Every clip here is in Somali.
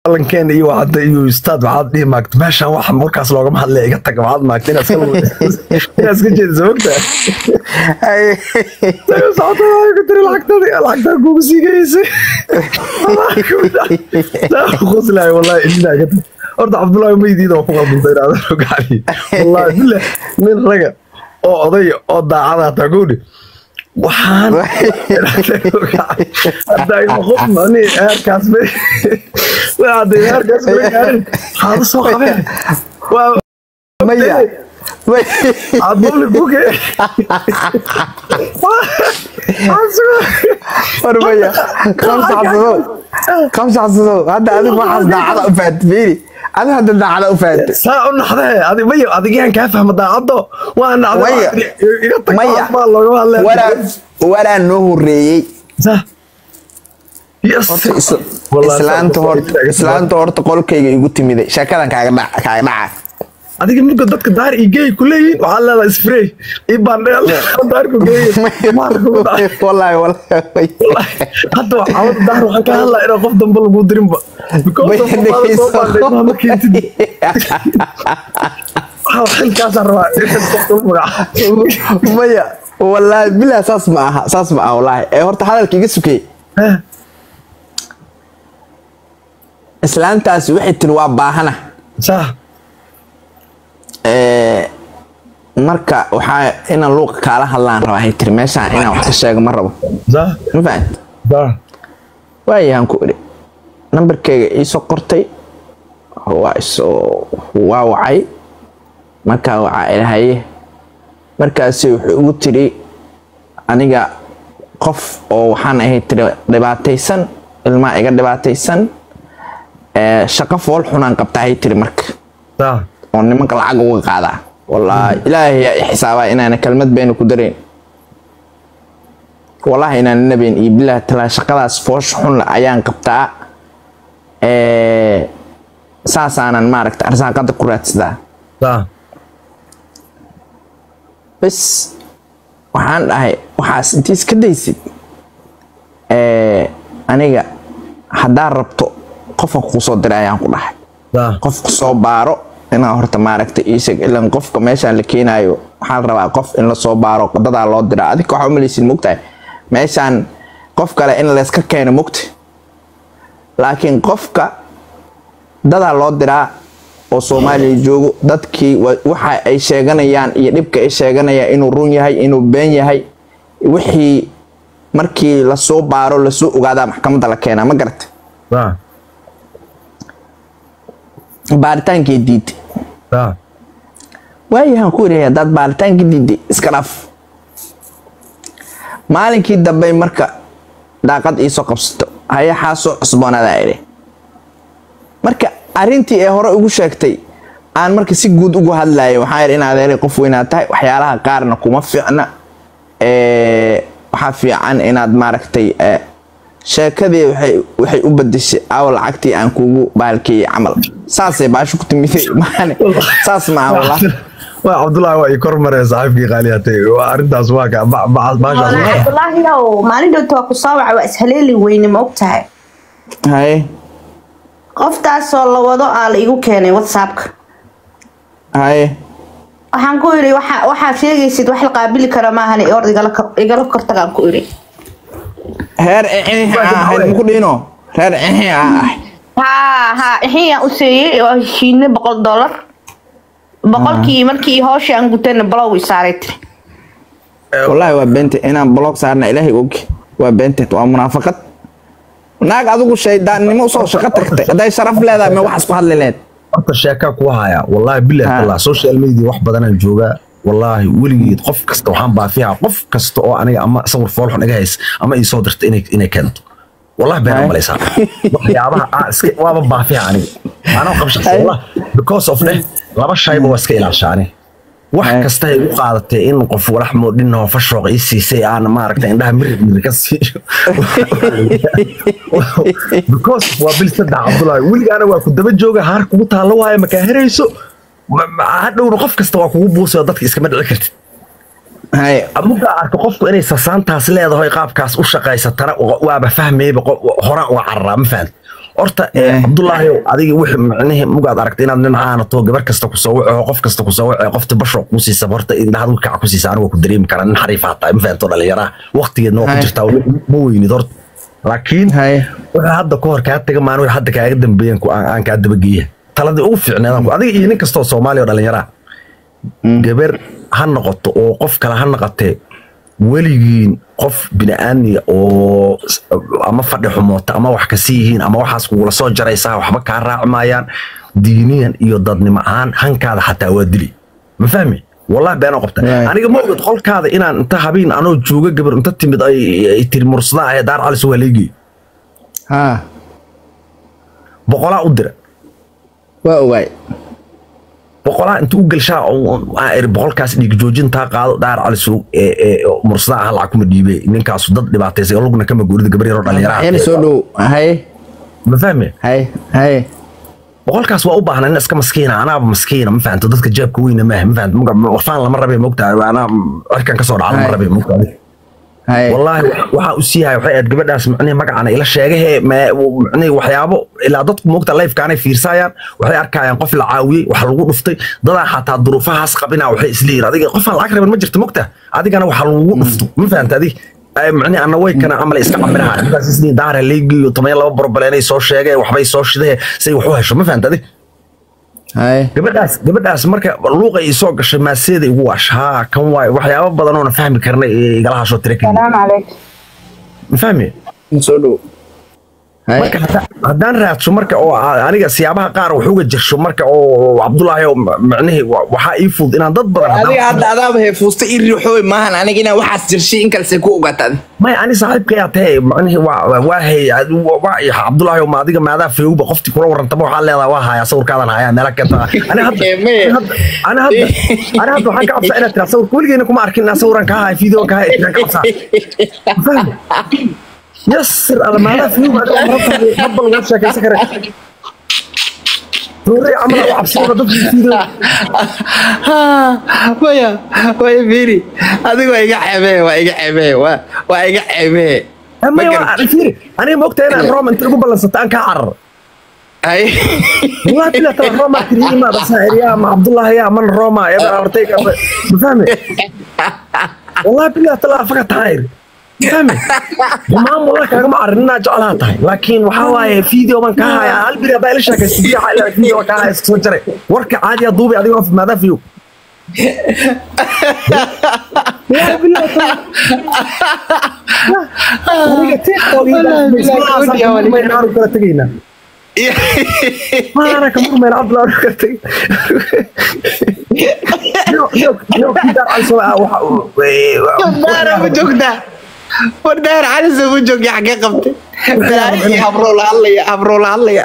ballankeen iyo waxaad iyo ustaad waxaad dhihi maagta meeshaan waxa markaas loogama hadlaya iga taga waxaad maagta inaad iska inaad iska jeediso mogta socota waxay ku tiri lacagtadii lacagtaa kugu sii geysay qoslaay wallahi ilaa ka tag horta cabdullaahi maydiida waa ku qalbantay inaad gacali wallahi billah nin raga oo odaya oo daacada hataa gowdhi waxaan hadday qof mani heerkaas hadday heerkaas gaarin waxaad usoo qabeen maya adbuli buke war maya kamsa xasudow kamsa xasudow hadda adigu waxaas daacada u fahanti fiiri adigu hadda daacada u fahanti saa u naxdee adi maya adigaan kaa fahma daacaddo waa Maya. nacday iga tag Maya. baa loogama hadlaya waraa waraa noo horeeyey Sa. Yes. horta is- Wallahi, islaanta saa- horta islaanta horta qolkayga igu timiday sheekadan kaaga dhac kaaga dhaca adiga marka dadka daar iyo geey ku leeyihin waxaa leedahay spray iyo bandheel daarku geey wallahi wallahi hadda waxaa daar waxaan ka hadlaa inaan qof dambe lagu dirinba because of waxaad soo bandhigmaa ma keentid waxaa xilkaasaan rabaa inaad qofka u magaca maya wallahi bilaa saas ma aha saas ma aha wallahi ee horta hadalka iga sukey islaantaasi waxay tiri waa baahana saa ee marka waxaa inaan luuqa kaala hadlaan rabaa hay tiri meeshaan inaan wax ka sheego ma rabo saa ma fahant saa waayahan ku idhi nambarkayga iisoo qortay waa isoo waa wacay markaa wacaa ilahaye markaasi wuxuu igu tiri aniga qof oo waxaan ahay tiri dhibaataysan ilmaa iga dhibaataysan ee shaqo fool xunaan qabta hay tiri marka saa oo nimanka lacag uga qaadaa wallaahi ilaahay yaa i xisaabaa inaana kelmad beena ku darayn wallaahi inaana nabayn iyo bilaah talaa shaqadaas foosh xun ayaan qabtaa ee saasaanan maaragta arsaaqada ku raadsadaa saa bas waxaan dhahay waxaas intii iska daysid ee aniga haddaa rabto qofka kuu soo diray ayaan ku dhahay saa qofku soo baaro inaa horta maaragta isag ilan qofka meeshaan la keenaayo waxaa la rabaa qof in lasoo baaro dadaa loo diraa adika waxaa umalaysin mogtahay meeshaan qof kale in layska keeno mogta laakiin qofka dadaa loo diraa oo soomaaliya joogo dadkii wa- waxa ay sheeganayaan iyo dhibka ay sheeganayaan inuu run yahay inuu been yahay wixii markii lasoo baaro lasoo ogaadaa maxkamadda la keenaa ma garata saa baaritaankii diiday saa waayahan ku yidhi haddaad baaritaanka diiday iska dhaaf maalinkii dambe marka daaqad iisoo qabsato hayaxaa soo cusboonaadaa idhi marka arrintii ee hore ugu sheegtay aan marka si guud ugu hadlayo waxaa yidhi inaad eray qof weynaad tahay waxyaalaha qaarna kuma fiicna ee, waxaa fiican inaad maaragtay ee, sheekadii waxay waxay u bedeshay aw lacagtii aan kuugu baalkeeyey camal saasay baasho ku timiday maane saas maaha wallah waa cabdullaahi waa ii kor maree saaxiibkii qaaliyaatay waa arrintaas waa ka ba- ba- baashaas waa- cabdulaahi ow maalin dhowta waa ku soo wacay waa ishaleeli weyne ma og tahay haye qoftaasoo la wado aa la igu keenay whatsappka haye waxaan ku idhi waxa waxaa sheegaysid wax la qaabili kara maahan ee ord igala kor- igala kortagaan ku idhi reer ixii ah ahayd muku dhiino reer ixii ah ah haa haa ixiyaan u seeyey waa heshiine boqol dollar boqolkii markii hooshii aan gutayna balow i saaray tiri wallaahi waa beente inaan blog saarna ilaahay og waa beenteed waa munaafaqad naag adigu shaydaannimo usoo shaqo tagtay hadday sharaf leedahay ma waxaas ku hadli leed horta sheekaa ku haya wallaahi bilahi Ha. tallah social media wax badanaan joogaa wallaahi weligeed qof kasta waxaan baafiyaa qof kasta oo aniga ama sawir foolxun iga hays ama ii soo dirta inay inay keento wallahi been Hai. malaysaa waxyaabaha aan iska waaba baafiya aniga anoo qabshaqsa Hai. wallah because of dheh laba shayba waa iska ilaashaa aniga wax Hai. kasta ay u qaadatay in qof walax moodhinoo fashooq ii siisay aan maaragta indhaha mirir mirir ka siiyo because waa bil saddex cabdulaahi weligaana waa ku daba jooga haar kugu taallo waayo makaa herayso Ma- ma- hadhowna qof kasta waa kugu buusay oo dadka iskama dhici kartid haye mugaa arka qofku inay sasaantaas leedahay qaabkaas u shaqaysatana wa- waaba fahmayba qo- horaan uga cararaa ma fahamti horta eh, cabdulaahi adiga wixii micnihi mugaad aragtay inaad nin caanato gabar kasta ku soo waco qof kasta ku soo waco qofta basho ku siisa horta indhaha kaca ku siisa aniga ku dareemi karaa nin xariif hataa ma fahanto dhalinyaraha waqtigeedna waa ku Hay. jirtaa ma weynid horta laakiin Hay. wixii hadda ka hor kaa taga maan wixii hadda kaaga dambeeyan ku- aan aan kaa dabageeya taladii ugu fiicneedaan ku adiga iyo nin kastoo soomaaliya oo dhalinyaraha gabar ha noqoto oo qof kale ha noqotee weligiin qof bini'aadmiga oo s- ama fadhi xumoota ama wax kasi yihiin ama waxaas kugula soo jaraysaa waxba kaa raaci maayaan diiniyan iyo dadnimo ahaan hankaada xataa waa dili ma fahmi wallahi beenoo qabta Right. aniga ma ogid qolkaada inaan inta habeen anoo jooga gabar inta timid ay ay tiri mursada ahee daar calis waa leegey ha boqolaa u dira waa ogaay boqolaa inta u gelshaa waxaa iri boqolkaas dhiig joojintaa qaado daar calisow ee ee mursada ah lacag kuma dhiibe ninkaasu dad dhibaataysay oo lugna kama guurida gabar yaroo yani dhalinyaraha soo dhow hay ma fahme hay hay boqolkaas waa u baahnaa nin iska maskiina anaaba maskiina ma fahanto dadka jeebka weyna maaha ma fahanto Marka warfaan lama rabe mogtaa anaa cirkan kasoo dhaca lama Hay. rabe mogtaa hay والله waxaa u siiyahay waxay aad gabadhaas macnaheed magacana ila sheegahe macnaheed waxyaabo ilaa dadku moogta lifekaanay fiirsayaan waxay arkayaan qof la caawiyey wax lagu dhuftay dadaa xataa duruufahaas qabina waxay isleeyihin adiga qofaan lacag raban ma jirto mogta adigana waxa lagugu dhufto ma fahanta adig macnaheed anna way kana camal iska cabiraha intaas isleeyihin daara leegiyo toban iyo laba borbaleenay soo sheegeen waxbay soo shidee say wax u hesho ma fahanta adig hay gabadhaas gabadhaas marka luuqa ii soo gashay maaseeda igu waash haa kan waay waxyaabo badan oona fahmi karnay ee igala hashoo tira keliya السلام عليكم ma fahmi soo dhow hay marka hadda- haddaan raadso marka oo a- aniga siyaabaha qaar wax uga jirsho marka oo cabdulaahi oo ma- macnihii wa- waxaa ii fudud inaan dad badan haddaan- adiga hadda adaaba heefuusta ii riixooy maahan aniga inaa waxaas jirshay in kalse ku ogaatad maya ani saaxiibkayaa tahe macnihii waa waa- waa hay ad- waa- waa iyo cabdulaahi oo ma adiga maadaa feewba qoftii kula warantaba waxaa leedahay waa hayaa sawirkaadan hayaa meela kenta ani hadda Maya. ani hadda ani hadda ani hadda waxaan ka cabsaa inaad tiraa sawirka weligeena kuma arkin inaan sawiraan kaa hayo fiideoan kaa hayo tiraan ka cabsaa fahmi yasir ala maadaa feewba adiga marabta habbal uga sheekaysan kare Doorey camal u cabsada dadkii fiideo maya maya fiiri adiga waa iga ceebee waa iga ceebee waa waa iga ceebee ama fiiri aniga ma ogtahay inaan roma inta igu ballansata aan kaa carar hay والله بلا ترى روما كريمة بس يا مع عبد الله يا من روما يا ابن ارتيكا فاهمي والله بلا ترى فقط هاير فاهمي ما والله كان ما عرفنا جعلها تاي لكن وحواي فيديو من كاها هل بلا بالش لك استبيع على فيديو كاها سوتري ورك عادي يا دوبي ادي في ماذا فيو يا بلا ترى aniga TikTok ma inaanu kala tegayna maana ka murmeen cabdullah u kartay daara ma joogtaa war daara calisa ma joogya xagee qabtay daara habroo la hadlaya habroo la hadlaya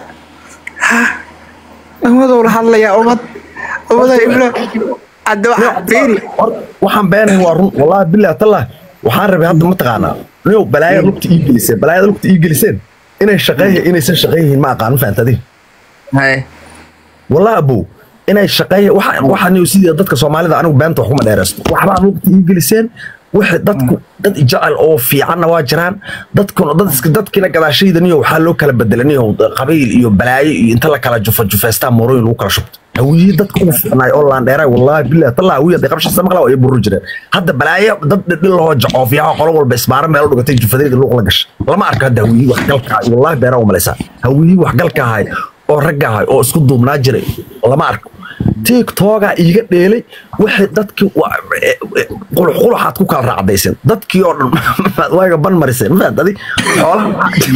umadou la hadlaya umad umada iblo hadda waxa fiiri waxaan beenahay waa run wallahi billahi tallah waxaan rabay hadda ma taqaanaa niyow balaayada lugta ii geliseen balaayada lugta ii geliseen inay shaqeeya inaysan shaqeeyihiin ma aqaan ma fahantadi hay wallahi abow inay shaqeeya waxa waxa niyow sidii dadka soomaalida anigu beenta wax kuma dheeraysto waxbaa lugta ii geliseen wixii dadku dad jecel oo fiicanna waa jiraan dadkuna dad iska dadkina gadaashayda niyo waxaa loo kala bedelay niyo qabiil iyo balaayo iyo inta la kala jufa jufeystaa moorooyin lagu kala shubto hawiye dadka ugu fiicnaay oo laandheeray wallahi billahi tallah hawiye hadday qabshasa maqla waa ay buru jireen hadda balaayo dad dhil lahoo jacoofiyaha qolo walba isbaaro meel u dhigatay jufadeeda luuq la gashay lama arko hadda hawiye waxgalka ahay wallahi beeraa u malaysaa hawiye waxgalka ahay oo ragga ahay oo isku duubnaa jiray lama arko tiktoga iiga dheelay wixii dadkii quluxquluxaad ku kala raacdaysan dadkii oo dhan waaga ban marisay mafaad adi xoolaha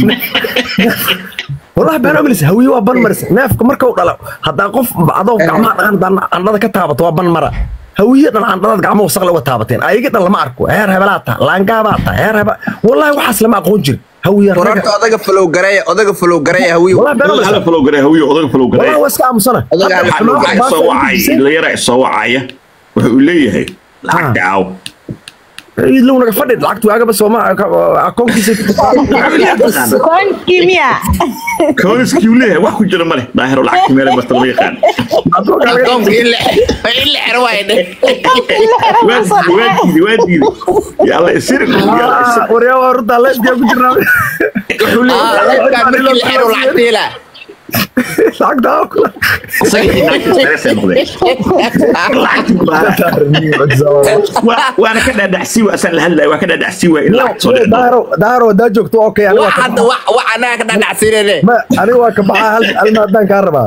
wallahi been ogelis hawiye waa ban marisa neefka markau dhalo haddaa qof adoo gacmaha dhaqan hadaa candhada ka taabato waa ban mara hawiye dhan candhadaad gacmaha wasaqle uga taabateen ayaga dhan lama arko heer hebelaa ta laangaabaa ta heer hebe wallahi waxaas lama aqoon jiri hawiye wararta odaga falow gareeya odaga falow gareeya hawiyo wallahi been odaga hala ogelis falow garay hawiyo odaga falow garay wallahi waa iska aamusana Odaga hala waxaa falow waxaa isoo wacay dhalinyara isoo wacaya wuxuu uu leeyahay lacagta aaw iidlow naga fadhi lacagtu waagaba sooma akoonkiisa koonkii miya kawaniskii uu leeyahay wax ku jira male daahiro lacagta meelay marta lama yaqaan akoonka in la in la xiro waaye dhe waa diiday waa diiday yalla isirin yalla isirin waryaa waa runtaa leeskaa ku jirnaa wuxuu Ah, leeyahay leebkaan markii la xiro lacagta helaa lacagta isagii lacagta sareesay noqdeen lacagta ku baahan waa waana ka dhaadhacsii waa asaan la hadlayo waa ka dhaadhacsii waa in lacagta soo dhicdo daaro daaro hadaa joogto okay aniga wax waa ka hadda wax wax anaga ka dhadhacsiinayne ma aniga waa ka baxaa hal hal maadaan kaa rabaa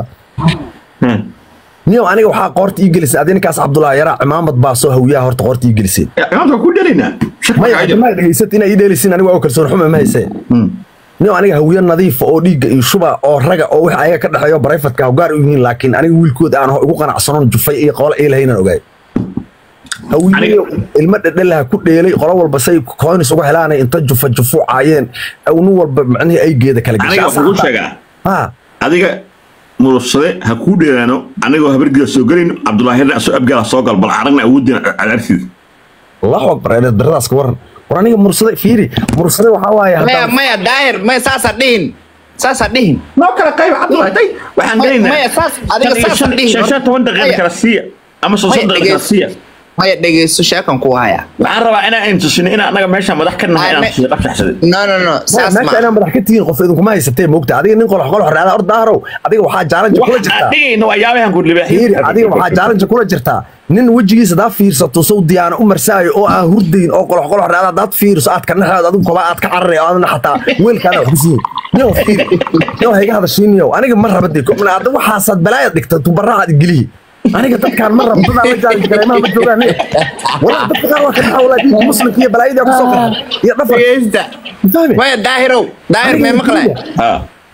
niyo aniga waxaa qoorta ii gelisay adi ninkaas cabdullaahi yaraa cimaamad baa soo hawiyaha horta qoorta ii gelisay imaamta ku dhalaynaa shak maya maxaa jira ma dhegaysat inay ii dheelisin aniga waa u kalsoon xume ma haysee niyo aniga hawiye nadiifa oo dhiigga iyo shuba oo raga oo wix ayaga ka dhexeeyo barayfatka hawgaar u yihiin laakiin aniga wiilkooda aan ugu qanacsanoon jufay iyo qola ii lahaynaan ogaay hawiye Aniga- ilmo dhedhelaha ku dheelay qolo walba say koonis uga helaanay inta jufa jufu caayeen nin walba macnihii ay geeda kala aniga waxaan kuu sheegaa ha adiga murufsade ha kuu dheeraano anigoo habargida soo gelayno cabdulaahirna soo abgaala soo gal bal aragna awoodina cadaartiida allahu akbar eedeed baradaas ka waran war aniga mursade fiiri mursade waxaa waaye maya haddaan- maya daahir maya saasa dhihin saasa dhihin noo kala qayb cabdulaahi tay waxaan Maya- gelaynaa maya, saas- adiga shan iyo saas shan- dhihi. shan- shan toban daqiiqa Maya. kala siiya ama shan Maya, shan daqiiqa kala dhegeyso. siiya maya dhegeyso sheekan ku haya waxaan rabaa inaan intusino inaan anaga meesha madax ka nahay Ay, inaan me- tusiyo qabsaxsaday no no no saas meesha ma inaan madax ka tihiin qof idinkuma haysatee moogta adiga nin qolox qolox raada or daarow adiga waxaa jaalanja kula waxaan jirtaa dhigayno waa yaabahan ku fiiri adiga waxaa jaalanja kula jirtaa nin wejigiisa hadaad fiirsato sow diyaana u marsaayo oo aan hurdayn oo qolox qolox raada hadaad fiiriso aad ka naxaad adigu koba aad ka cararay oo aadna xataa weelkaana wax kusiin niyow fiiri niyow hayga hadashiin niyow aniga ma rabadii hadda waxaasaad balaayad dhigta tubarahaad igelihi aniga dadkaan ma rabo dadaa la jaalij kaleemaha ma joogaan niyo walaa dadka qaar waa ka dhaxa walaa diinka muslimka iyo balaayadii kusoo qaran iyo dhafar dhegeysta fahmi maya daahirow daahir mee maqlay ha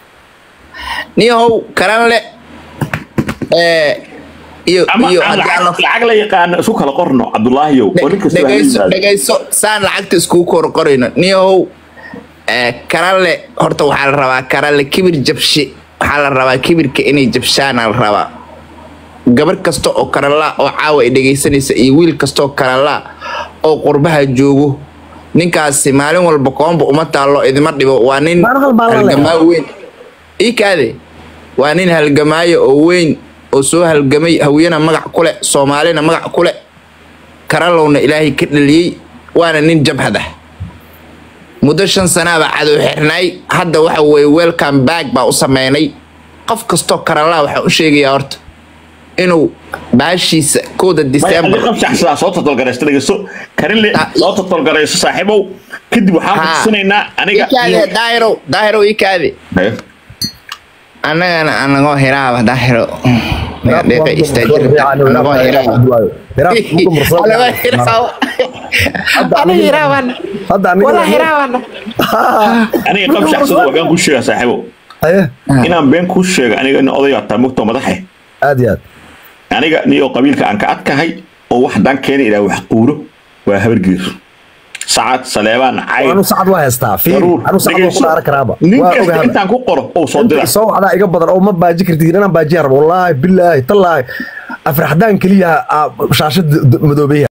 niyahow karanle ee iyo ama iyo aan haddii lacag aan- lacag la yaqaano isku kala qorno cabdulaahiyow oo nin kasta waa dhegeyso yimaado. dhegeyso saan lacagta iskugu kor qorayno niyahow ee, karalle horta waxaa la rabaa karalle kibir jabshi waxaa la rabaa kibirka inay jabshaana la rabaa gabar kasta oo karalla oo caawa ay dhegeysanaysa iyo wiil kasta oo karalla oo qurbaha joogo ninkaasi maalin walba koomba uma taallo idima dhibo waa nin Maalin walba la leeyahay. halgamaa weyn ii kaade waa nin halgamaayo oo weyn oo soo halgamay hawiyana magac ku leh soomaalina magac ku leh karallowna ilaahay ka dhaliyey waana nin jabhad ah muddo shan sanaaba cadow xirnay hadda waxa weye welcome back baa u sameynay qof kastoo karallaa waxaa u sheegayaa horta inuu baashiisa kooda Maya, december adiga qabsaxsadaa soo totolgaraysta dhegeyso karinle Ah, soo totolgarayso saaxiibow kadib waxaan ku Ha. tusinaynaa aniga ikaade daahirow daahirow ikaade Haye. annagana anagoo hiraaba daahiro deeqa istaajir anagoo hiraaba anagoo hiraaba ana hiraaban hadda wala aniga hiraaban aniga qabsaxsada waa been kuu sheega saaxiibow haye inaan been kuu sheega aniga nin oday ataa mugtoo madaxe aad iyo aad aniga niyo qabiilka aan ka adkahay oo wax dan keena ilaa wax quuro waa habargiir sacad saleebaan cayr anu sacad waa haystaa fiiri daruur anu sacad waa ku dhaaran karaaba nin waa kasta ogahay intaan ku qoro ou soo dira soo wacdaa iga badan oo ma baaji kartid inaan baajiyaan rabo wallaahi bilaahi tallaahi afraxdaan keliya aa shaashada madoobeeya